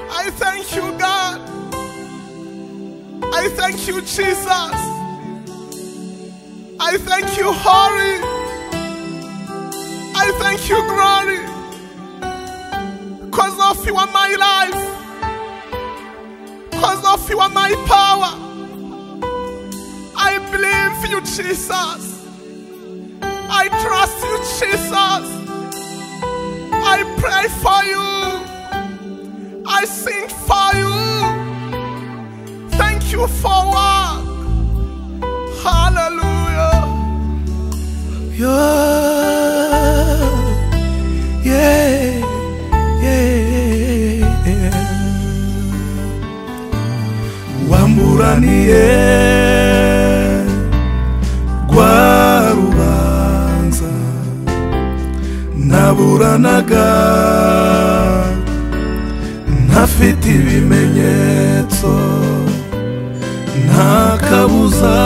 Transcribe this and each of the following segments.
I thank you, God. I thank you, Jesus. I thank you, Holy. I thank you, glory. Because of you are my life. Because of you are my power. I believe you, Jesus. I trust you, Jesus. I pray for you. I sing for you. Thank you for work. Hallelujah. Yeah, yeah, yeah. wamburaniye rwa rubanza naburanaga ntafite ibimenyetso nta kabuza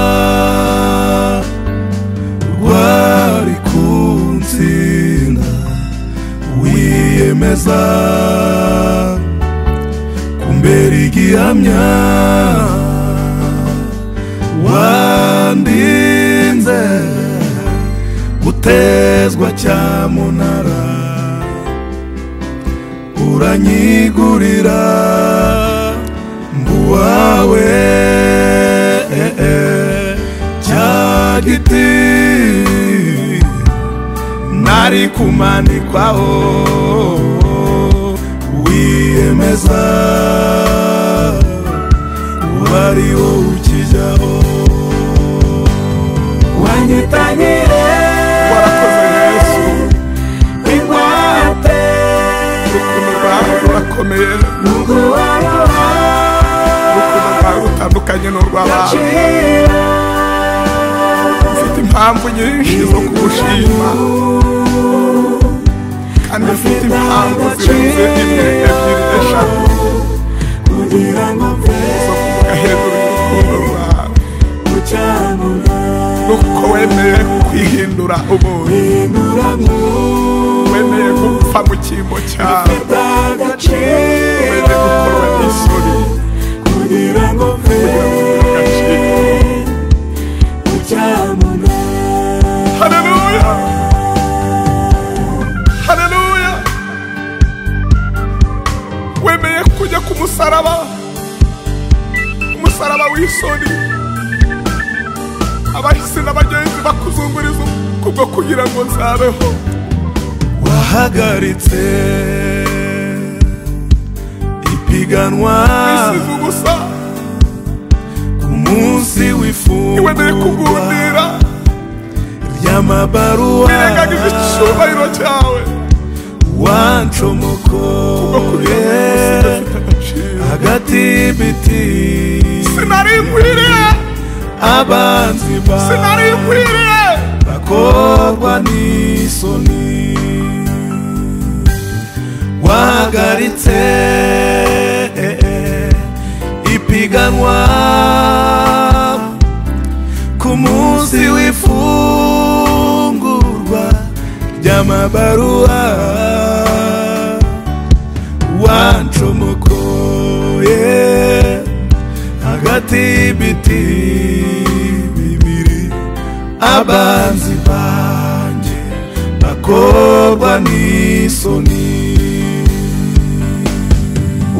rwari kunsinda wiyemeza kumbera igihamya wandinze gutezwa cyamunara uranyigurira mbuwawe eh, eh, cya giti nari kumanikwaho wiyemeza kuba ari wowe ukijyaho wanyitanyire Warakoze Yesu ingwate urukundo rwawe rurakomeye nguwaruha urukundo rwawe rutandukanye n'urw'abantu cira mfite impamvu nyinshi zo kugushima kandi mfite impamvu zirenze imwe ebyiri eshatu kugira ngo mve zo kuvuga hejuru y'urukundo rwawe gucamura nuko wemeye kwihindura umuntu induramo wemeye gupfa mu cyimbo cyawe ndagacira wemeye gukorwa n'isuri kugira ngo mve kugira ngo ugire agaciro gucamura Hallelujah. Hallelujah. Wemeye kujya ku musaraba. Umusaraba w'isoni. Abahisi n'abagenzi bakuzunguriza kubwo kugira ngo nzabeho. wahagaritse ipiganwa Isize ubusa. ku munsi Wemeye w'ifungwa kugundira. ry'amabaruwa Wirengagiza icyubahiro cyawe. Kubwo kugira ngo wancomokoye umunsi udafite agaciro. hagati y'ibiti Sinari nkwiriye. abanzi Sinari bawe nkwiriye. bakorwa n'isoni wahagaritse eh, eh, ipiganwa ku munsi w'ifungurwa ry'amabaruwa wancomokoye hagati y'ibiti bibiri abanzi banjye bakorwa n'isoni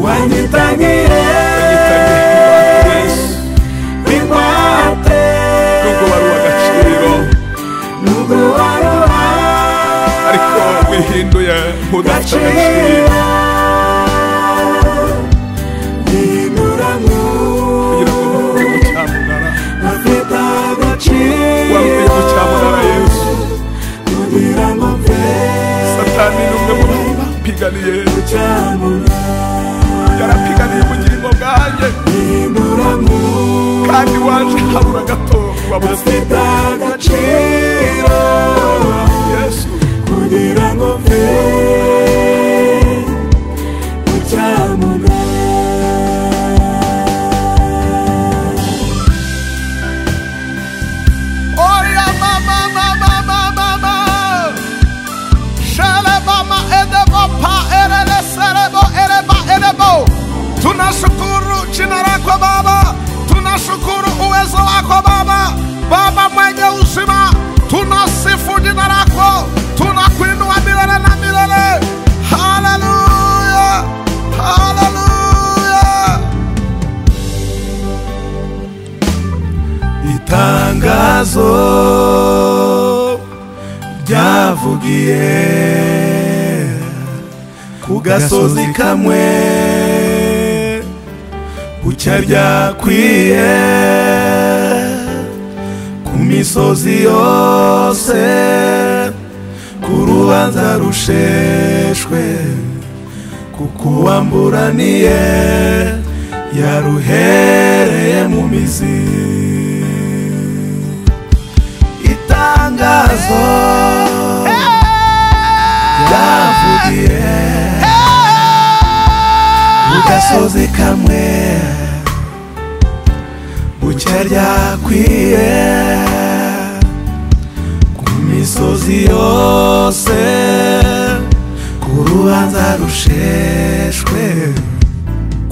wanyitangire ingwate Nubwo wari uw'agaciro, nubwo waruha ariko wihinduye nk'udafite agaciro. gacira bihinduramo kugira ngo bamubwire ngo cyamunara afite agaciro wamubwire ngo cyamunara yesu kugira ngo mve satani ni umwe mu bapiganiye cyamura yarapiganiye ubugingo bwanjye bihinduramo kandi waje habura gato wabuze afite agaciro yesu kugira ngo mve cyamura oya mama mama mama mama shalabama edebo pa erele serebo ereba erebo ibibazo byavugiye ku gasozi kamwe gucya byakwiye ku misozi yose ku rubanza rusheshwe kuko uwamburaniye yaruhereye mu mizi itangazo ryavugiye ku gasozi kamwe bucya ryakwiye ku misozi yose ku rubanza rusheshwe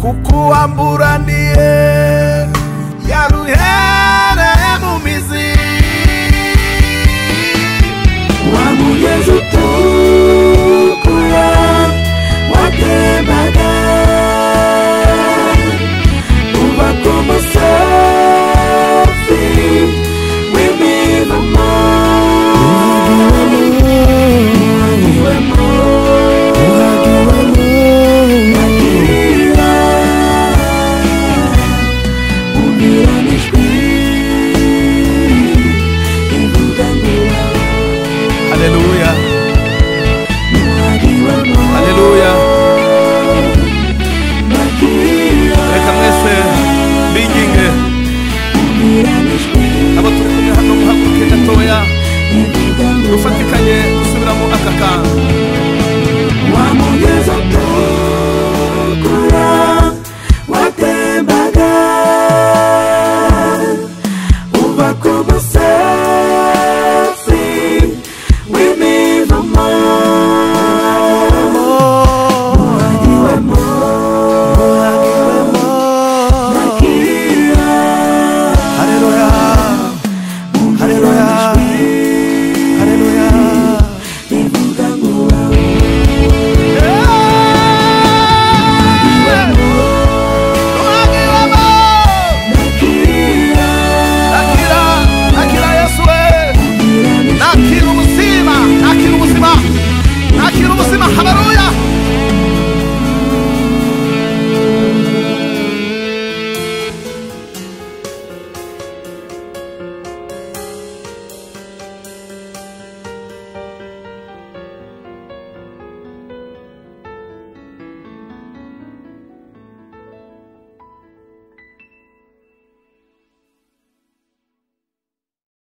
kuko uwambura